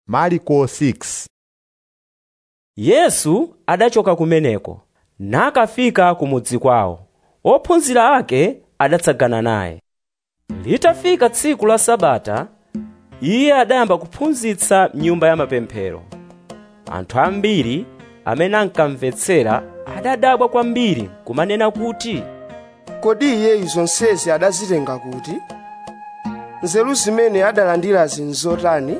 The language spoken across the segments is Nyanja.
mariko 6 yesu adachoka kumeneko nakafika kumudzi kwawo ophunzira ake adatsagana naye litafika tsiku la sabata iye adayamba kuphunzitsa m'nyumba ya mapemphero anthu ambiri amene ankamvetsera adadabwa kwambiri kumanena kuti kodi iyeyu zonsezi adazitenga kuti nzeru zimene adalandirazi nzotani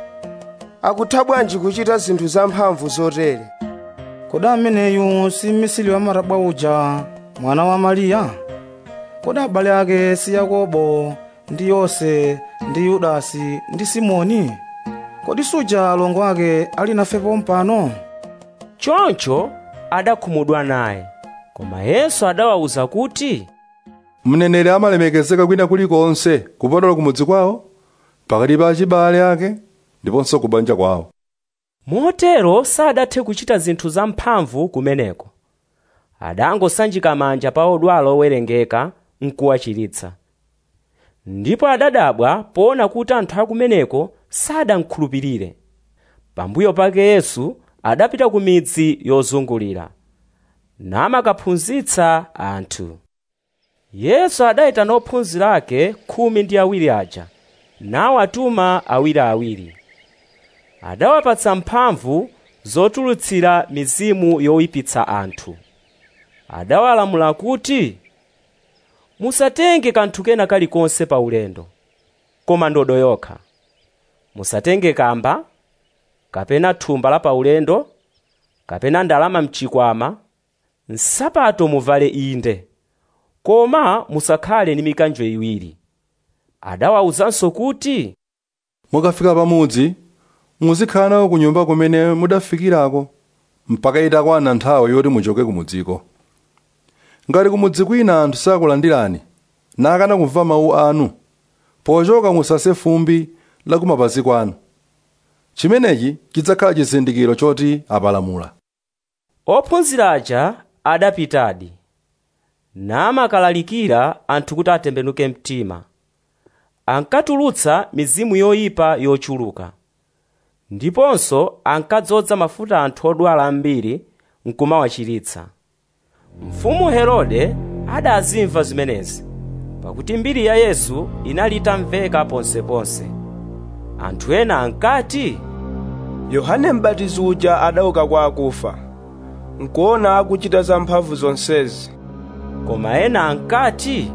akutha bwanji kuchita zinthu zamphamvu zotere kodi ameneyu si mmisiri wa matabwa uja mwana wa mariya kodi abale ake si yakobo ndi yose ndi yudasi ndi simoni kodi suja alongo ake ali nafepo mpano choncho adakhumudwa naye koma yesu adawawuza kuti mneneri amalemekezeka kwina kulikonse kupatula kumudzi kwawo pakati pa achibale ake ndiponso ku banja kwawo motero sadathe kuchita zinthu zamphamvu kumeneko adangosanjika manja pa odwala owerengeka nkuwachiritsa ndipo adadabwa poona kuti anthu akumeneko sadankhulupirire pambuyo pake yesu adapita ku midzi yozungulira namakaphunzitsa anthu yesu adayitana ophunzira ake khumi ndi awiri aja nawatuma awiriawiri adawapatsa mphamvu zotulutsira mizimu yoyipitsa anthu adawalamula kuti musatenge kanthu kena kalikonse pa ulendo koma ndodo yokha musatenge kamba kapena thumba la paulendo kapena ndalama mchikwama nsapato muvale inde koma musakhale ndi mikanjo iwiri adawawuzanso kuti mukafika pamudzi muzikhala nawo ku nyumba kumene mudafikirako mpaka itakwana nthawi yoti muchoke kumudziko ngati kumudzi kwina anthu sakulandirani nakana kumva mawu anu pochoka musase fumbi la kumapazi kwanu chimenechi chidzakhala chizindikiro choti apalamula ophunzira aja adapitadi namakalalikira anthu kuti atembenuke mtima ankatulutsa mizimu yoyipa yochuluka ndiponso ankadzoza mafuta anthu odwala ambiri nkumawachiritsa mfumu herode adazimva zimenezi pakuti mbiri ya yesu inali itamveka ponseponse anthu ena ankati yohane m'batizi uja adauka kwa akufa nkuona akuchita zamphamvu zonsezi koma ena ankati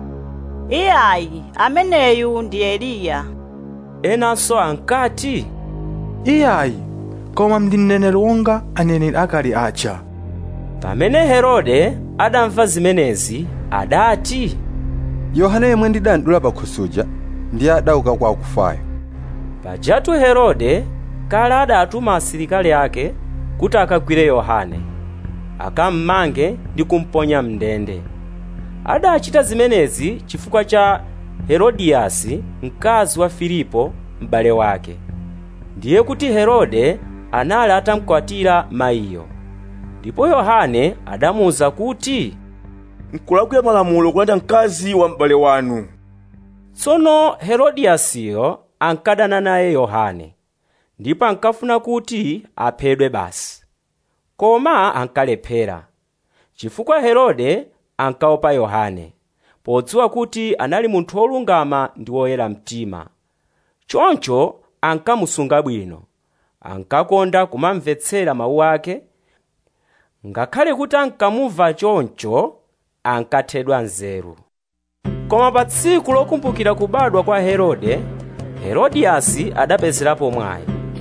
iyayi ameneyu ndi eliya enanso ankati iyayi koma ndi mneneri wonga aneneri akale aja pamene herode adamva zimenezi adati yohane yemwe ndidandula pakhusuja ndiye adauka kwa akufayo pajatu herode kale adatuma asilikali ake kuti akagwire yohane akammange ndi kumponya mndende adachita zimenezi chifukwa cha herodiyasi mkazi wa filipo m'bale wake ndiye kuti herode anali atamkwatira mayiyo ndipo yohane adamuwuza kuti nkulakwira malamulo kulanda mkazi wa m'bale wanu tsono herodiyasiyo ankadana naye yohane ndipo ankafuna kuti aphedwe basi koma ankalephera chifukwa herode ankaopa yohane podziwa kuti anali munthu wolungama ndi woyera mtima choncho ankamusunga bwino ankakonda kumamvetsera mawu ake ngakhale kuti ankamumva choncho ankathedwa nzeru koma pa tsiku lokumbukira kubadwa kwa herode herodiyasi adapezerapo mwayi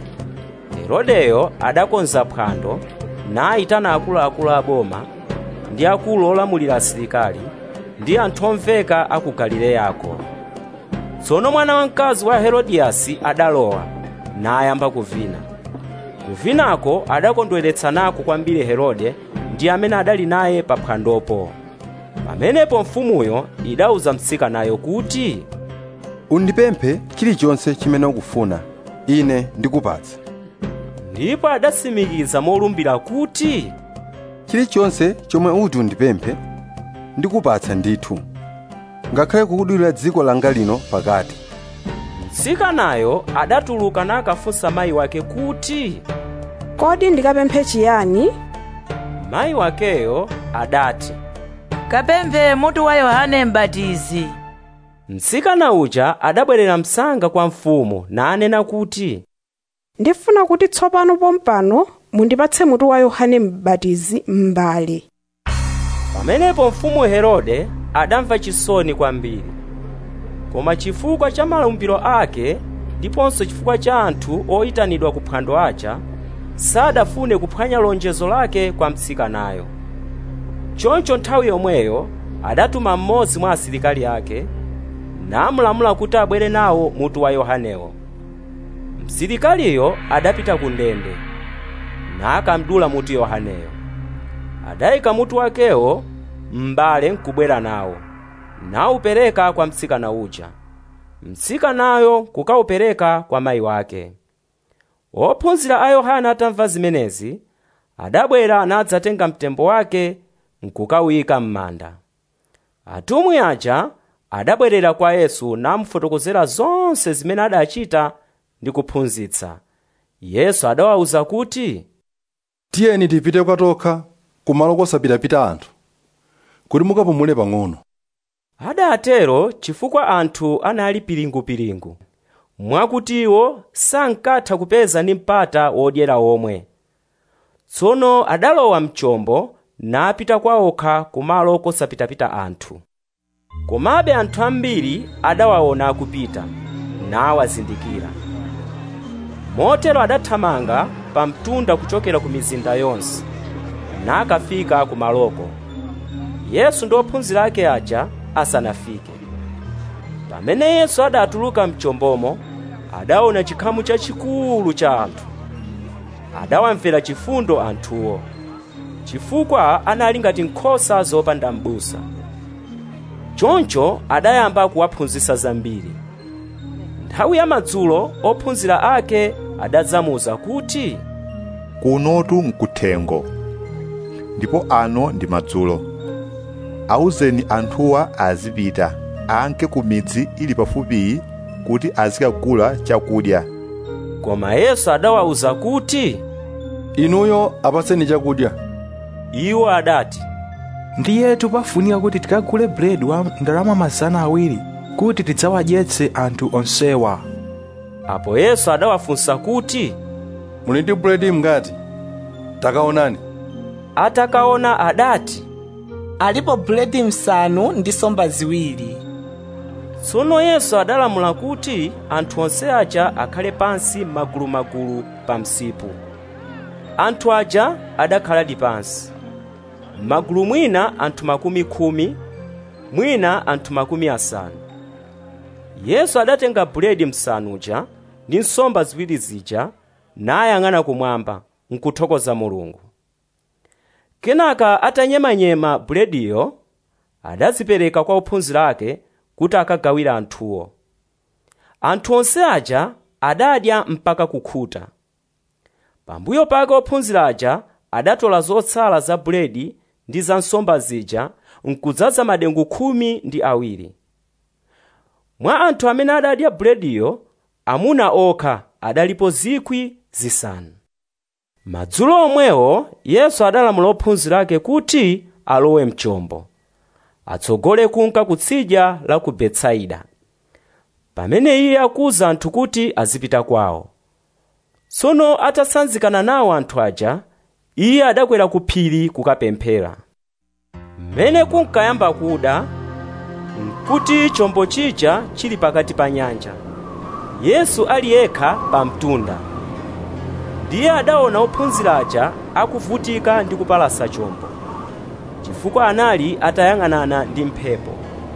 herodeyo adakonza phwando nayitana akuluakulu a boma ndi akulu olamulira asilikali ndi anthu omveka a ku galileyako tsono mwana wamkazi wa herodiyasi adalowa nayamba kuvina kuvinako adakondweretsa nako kwambiri herode ndi amene adali naye pa phwandopo pamenepo mfumuyo idawuza mtsikanayo kuti undipemphe chilichonse chimene ukufuna ine ndikupatsa ndipo adatsimikiza molumbira kuti chilichonse chomwe uti undipemphe ndikupatsa ndithu ngakhale kukudulira dziko langa lino pakati mtsikanayo adatuluka nakafunsa mayi wake kuti kodi ndikapemphe chiyani mayi wakeyo adati kapemphe mutu wa yohane m'batizi mtsikana uja adabwerera msanga kwa mfumu nanena kuti ndifuna kuti tsopano pompano mundipatse mutu wa yohane m'batizi m'mbale pamenepo mfumu herode adamva chisoni kwambiri koma chifukwa cha malumbiro ake ndiponso chifukwa cha anthu oyitanidwa ku phwando aja sadafune kuphwanya lonjezo lake kwa mtsikanayo choncho nthawi yomweyo adatuma mmodzi mwa asilikali ake namulamula kuti abwere nawo mutu wa yohanewo msilikaliyo adapita ku ndende nakamdula mutu yohaneyo adayika mutu wakewo m'mbale nkubwera nawo nawupereka kwa mtsikana uja mtsikanayo kukawupereka kwa mayi wake ophunzira a yohana atamva zimenezi adabwera nadzatenga mtembo wake nkukawuyika m'manda atumwi aja adabwerera kwa yesu namufotokozera zonse zimene adachita ndi kuphunzitsa yesu adawawuza kuti tiyeni tipite kwatokha kumalo kosapitapita anthu kuti mukapumule pang'ono adatero chifukwa anthu anali pilingupilingu mwakutiwo sankatha kupeza ndi mpata wodyera omwe tsono adalowa mchombo napita kwa okha kumalo kosapitapita anthu komabe anthu ambiri adawaona akupita nawazindikira motero adathamanga pa mtunda kuchokera ku mizinda yonse nakafika kumaloko yesu ndi ophunzira ake aja asanafike pamene yesu adatuluka mchombomo adaona chikhamu chachikulu cha anthu adawamvera chifundo anthuwo chifukwa anali ngati nkhosa zopanda m'busa choncho adayamba kuwaphunzitsa zambiri nthawi ya madzulo ophunzira ake adadzamuza kuti kunotu nkuthengo ndipo ano ndi madzulo awuzeni anthuwa azipita anke ku midzi ili pafupiyi kuti azikagula chakudya koma yesu adawawuza kuti inuyo apatseni chakudya iwo adati ndiyetu pafunika kuti tikagule buledi wa ndalama mazana awiri kuti tidzawadyetse anthu onsewa apo yesu adawafunsa kuti muli ndi buledi mngati takaonani atakaona adati alipo buledi msanu ndi nsomba ziwiri tsono yesu adalamula kuti anthu onse aja akhale pansi magulumagulu pa msipu anthu aja adakhaladi pansi m'magulu mwina anthu makumi khumi mwina anthu makumi asanu yesu adatenga buledi msanuja ndi nsomba ziwiri zija nayang'ana kumwamba nkuthokoza mulungu kenaka atanyemanyema bulediyo adazipereka kwa ophunzira ake kuti akagawira anthuwo anthu onse aja adadya mpaka kukhuta pambuyo pake ophunzira aja adatola zotsala za buledi ndi za nsomba zija nkudzaza madengu khumi ndi awiri mwa anthu amene adadya bulediyo amuna okha adalipo zikwi zisanu madzulo omwewo yesu adalamula ophunzira ake kuti alowe mchombo atsogole kunka kutsidya la ku betsaida pamene iye akuwuza anthu kuti azipita kwawo tsono atasanzikana nawo anthu aja iye adakwera ku phiri kukapemphera mmene kunkayamba kuda nkuti chombo chija chili pakati pa nyanja yesu ali yekha pa mtunda ndiye adaona ophunzira aja akuvutika ndi kupalasa chombo chifukwa anali atayang'anana ndi mphepo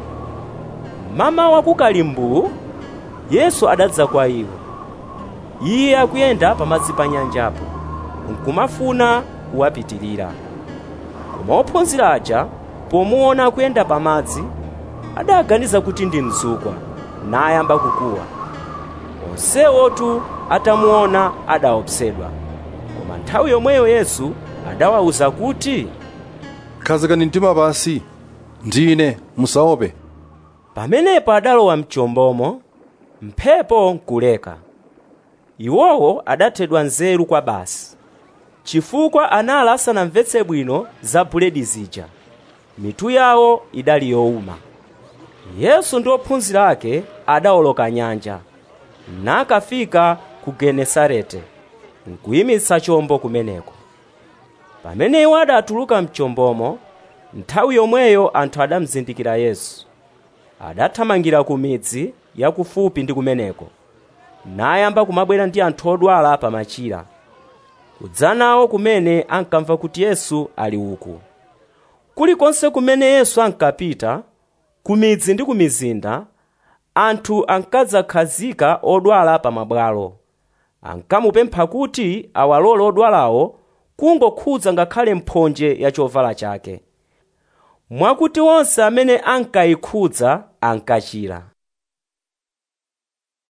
mama wakukalimbu yesu adadza kwa iwo iye akuyenda pamadzi pa nyanjapo nkumafuna kuwapitirira koma ophunzira aja pomuona akuyenda pamadzi adaganiza kuti ndi mzukwa nayamba kukuwa onsewotu atamuona adaopsedwa koma nthawi yomweyo yesu adawawuza kuti khazikani mtima pasi ndine musaope pamenepo adalowa mchombomo mphepo nkuleka iwowo adathedwa nzeru kwa basi chifukwa anali asanamvetse bwino za buledi zija mitu yawo idali yowuma yesu ndi ophunzira ake adawoloka nyanja nakafika ku genesarete nkuyimitsa chombo kumeneko pamene iwo adatuluka mchombomo nthawi yomweyo anthu adamzindikira yesu adathamangira ku midzi yakufupi ndi kumeneko nayamba kumabwera ndi anthu odwala pa machira kudza nawo kumene ankamva kuti yesu ali uku kulikonse kumene yesu ankapita ku midzi ndi ku mizinda anthu ankadzakhazika odwala pa mabwalo ankamupempha kuti awalole odwalawo kungokhudza ngakhale mphonje ya chovala chake mwakuti onse amene ankayikhudza ankachira